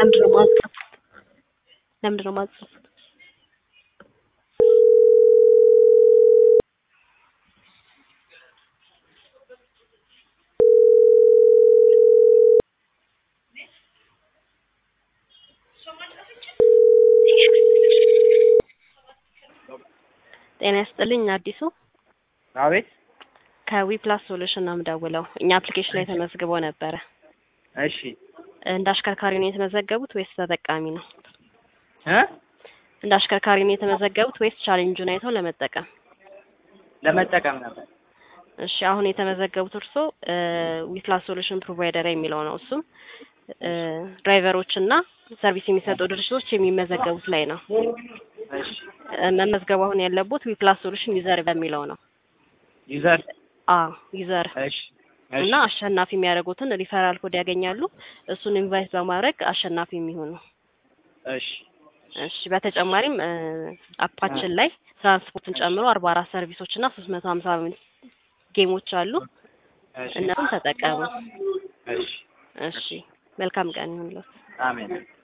ለምንድን ነው የማትጽፉት? ለምንድን ነው የማትጽፉት? ጤና ይስጥልኝ አዲሱ አቤት ከዊፕላስ ሶሉሽን ነው የምደውለው። እኛ አፕሊኬሽን ላይ ተመዝግቦ ነበረ። እሺ እንደ አሽከርካሪ ነው የተመዘገቡት ወይስ ተጠቃሚ ነው? እ እንደ አሽከርካሪ ነው የተመዘገቡት ወይስ ቻሌንጁን አይተው ለመጠቀም? ለመጠቀም ነበር። እሺ አሁን የተመዘገቡት እርሶ ዊፕላስ ሶሉሽን ፕሮቫይደር የሚለው ነው። እሱም ድራይቨሮች እና ሰርቪስ የሚሰጡ ድርጅቶች የሚመዘገቡት ላይ ነው። እሺ እ መመዝገቡ አሁን ያለቦት ዊፕላስ ሶሉሽን ዩዘር በሚለው ነው። ዩዘር አ ዩዘር እሺ እና አሸናፊ የሚያደርጉትን ሪፈራል ኮድ ያገኛሉ። እሱን ኢንቫይት በማድረግ አሸናፊ የሚሆኑ እሺ እሺ በተጨማሪም እ አፓችን ላይ ትራንስፖርትን ጨምሮ አርባ አራት ሰርቪሶች እና ሶስት መቶ ሀምሳ ጌሞች አሉ። እሺ እነሱን ተጠቀሙ። እሺ እሺ መልካም ቀን ይሁንልዎት። አሜን